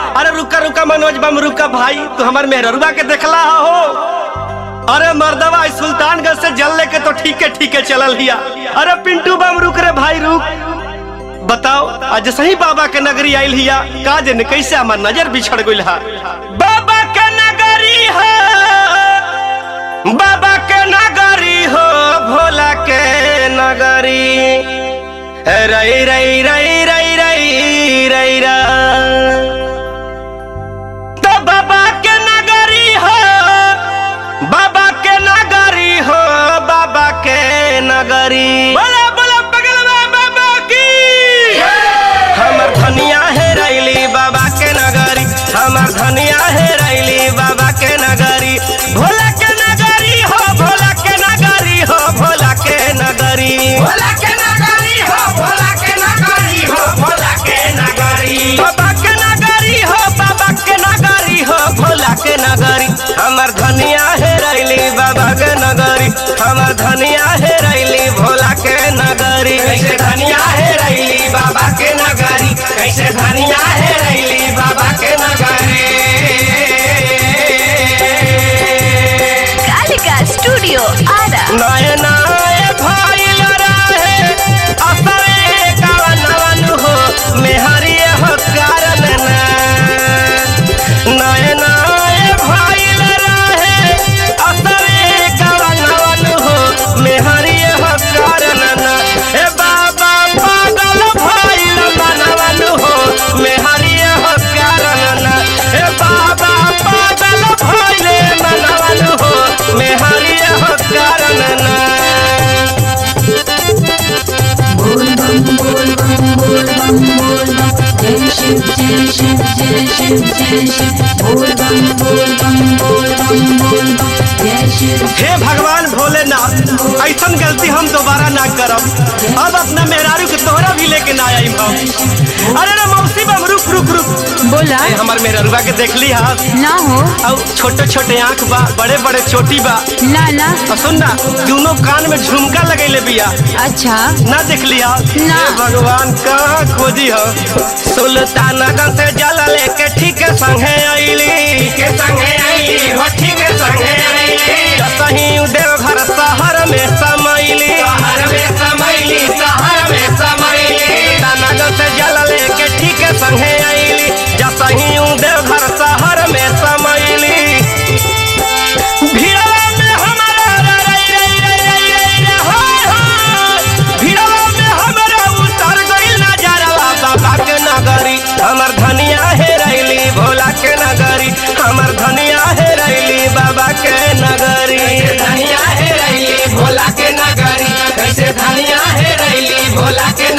अरे रुका रुका मनोज बम रुका भाई तू हमार मेहररुआ के देखला हो अरे मर्दवा इस सुल्तानगंज से जल लेके तो ठीक है ठीक है चलल हिया अरे पिंटू बम रुक रे भाई रुक बताओ आज सही बाबा के नगरी आइल हिया का जन कैसे हमार नजर बिछड़ गइल हा बाबा के नगरी हो बाबा के नगरी हो भोला के नगरी रई रई रई रई रई रई रा तो बाबा के नगरी हो बाबा के नगरी हो बाबा के नगरी बोला बोला बगल में बाबा की हमर धनिया है रैली बाबा के नगरी हमर धनिया है रैली बाबा के नगरी भोला के नगरी हो भोला के नगरी हो भोला के नगरी भोला के नगरी हो भोला के नगरी हो भोला के नगरी बाबा के नगरी हो बाबा के नगरी हो भोला के नगरी हमर धनिया है रैली बाबा के नगरी हमर धनिया है रैली भोला के नगरी कैसे धनिया है रैली बाबा के नगरी कैसे धनिया है रैली बाबा के नगरी कालिका स्टूडियो आरा नए नए भइल रहे असरे कवनवन हो मेहरी हो कारण ना नए नए भइल रहे असरे कवनवन हो मेहरी हो कारण ना ए बाबा पागल भइल मनवन हो मेहरी हो कारण ना ए बाबा पागल भइल मनवन हो मेहरी हो कारण ना बोल बम बोल बम बोल बम बोल बम जय शिव जय शिव जय शिव जय शिव बोल बम बोल बम बोल बम बोल बम जय शिव हे भगवान भोलेनाथ ऐसन गलती हम दोबारा ना करब अब अपना मेहरारू के तोहरा भी लेके ना आई हम अरे रे मौसी बम रुक रुक रुक बोला ए, हमार मेहरारूबा के देख ली हा ना हो और छोटे छोटे आंख बा बड़े बड़े चोटी बा ना ना और सुन ना दोनों कान में झुमका लगैले बिया अच्छा ना देख लिया ना। हे भगवान कहाँ खोजी हो सुल्तानगंज से जल लेके ठीक संगे अइली के संगे आईली हो ठीक संगे आईली सही देवघर शहर में समैली शहर में समैली शहर में समैली दानागंज से जल लेके ठीक संगे अइली जसही देवघर शहर में समैली भीड़वा में हमारा रई रई रई रई रई रे होय होय। भीड़वा में हमारा उतर गइल नजरवा बाबा के नगरी हमर धनिया है रैली भोला के नगरी हमर धनिया है रैली बाबा के नगरी कैसे धनिया है रैली भोला के नगरी कैसे धनिया है रैली भोला के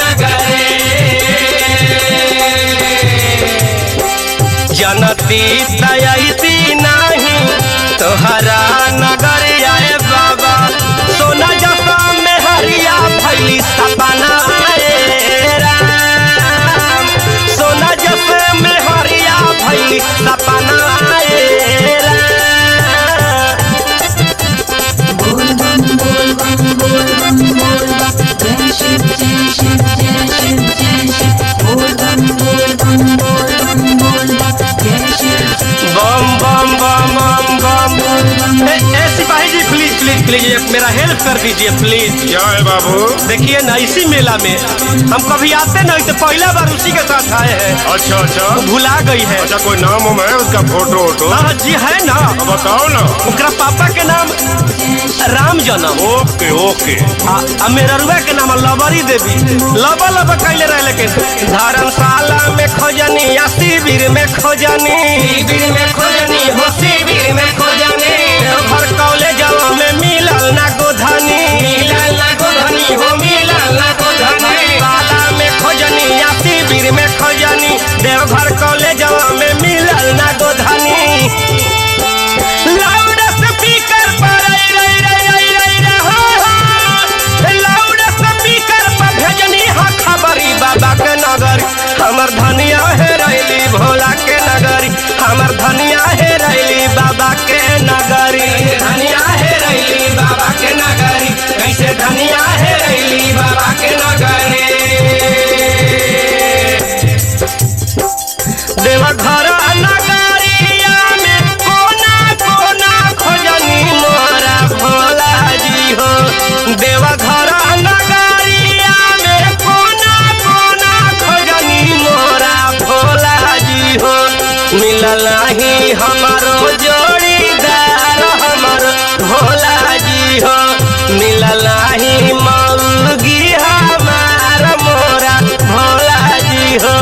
नगरी जनती तयती नहीं तोहरा नगर आए बाबा सोना जसा में हरिया भैली सपना आए राम सोना जसा में हरिया भैली सपना आए राम बोल बम बोल बम बोल बम बोल बम जय शिव जय शिव जय शिव जय शिव बोल बम बोल बम बोल बम बोल बम जय शिव बम बम बम बम बम ए, ए सिपाही जी प्लीज प्लीज प्लीज ये मेरा हेल्प कर दीजिए प्लीज क्या है बाबू देखिए ना इसी मेला में हम कभी आते नहीं तो पहला बार उसी के साथ आए हैं अच्छा अच्छा भुला गई है अच्छा कोई नाम उम है उसका फोटो वोटो हाँ जी है ना अब बताओ ना उनका पापा के नाम राम जनम ओके ओके आ, आ मेरा रुआ के नाम लबरी देवी लब लब कैले रहे लेकिन धर्मशाला में खोजनी या शिविर में खोजनी शिविर में खोजनी हो शिविर में खोजनी घर कॉलेज में मिलल ना गोधनी मिलल ना गोधनी हो मिलल ना गोधनी शाला में खोजनी या शिविर में खोजनी देवघर कॉलेज में मिलल ना गोधनी लाउड स्पीकर पर रई रई रई रई रई रे हो हो। लाउड स्पीकर पर भेजनी हा खबरी बाबा के नगरी हमर धनिया है रैली भोला के नगरी हमर धनिया है रैली बाबा के नगरी कैसे धनिया है रैली बाबा के नगरी कैसे धनिया है रैली बाबा के नगरी देवघर मिलल ही हमारो जोड़ीदार हमर भोला जी हो मिलल ही मौगी हमार मोरा भोला जी हो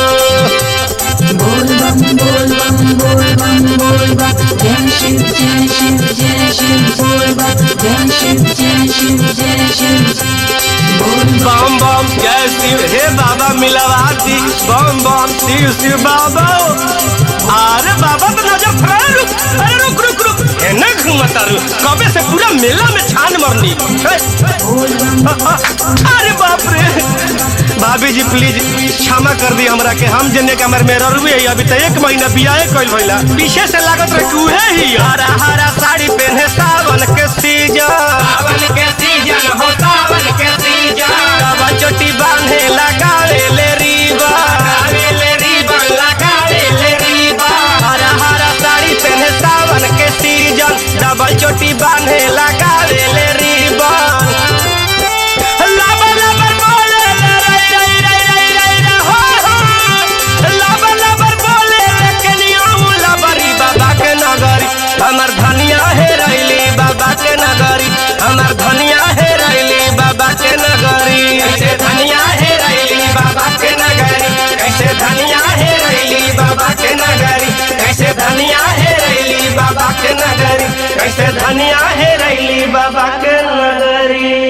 बोल बम बोल बम बोल बम बोल बम जय शिव जय शिव जय शिव बोल बम जय शिव जय शिव जय शिव बोल बम बम जय शिव हे बाबा मिलवाती बम बम शिव शिव बाबा अरे बाबा तो नजर फरा रुक अरे रुक रुक रुक एने घूमता रु कबे से पूरा मेला में छान मरनी हे, बोल बम अरे बाप रे भाभी जी प्लीज क्षमा कर दी हमरा के हम जने के हमर मेरा रुए है अभी तो एक महीना बियाहे कइल भइला पीछे से लागत रहे कि उहे ही हरा हरा साड़ी पहने सावन के सीजन सावन के सीजन हो सावन के सीजन बाबा चोटी बांधे लगावे ले रीबा लगावे ले रिबन लगावे ले रिबन हरा हरा साड़ी पहने सावन के सीजन डबल चोटी बांधे लगावे ले रीबन लबर लबर बोले ले रई रई रई रई रई रे हो हो लबर लबर बोले ले कनियाऊ लबरी बाबा के नगरी हमर धनिया हे रैली बाबा के नगरी हमर धनिया हे रैली बाबा के नगरी कैसे धनिया है रैली बाबा के नगरी कैसे धनिया है रैली बाबा के नगरी कैसे धनिया है रैली बाबा के नगरी कैसे धनिया है रैली बाबा के नगरी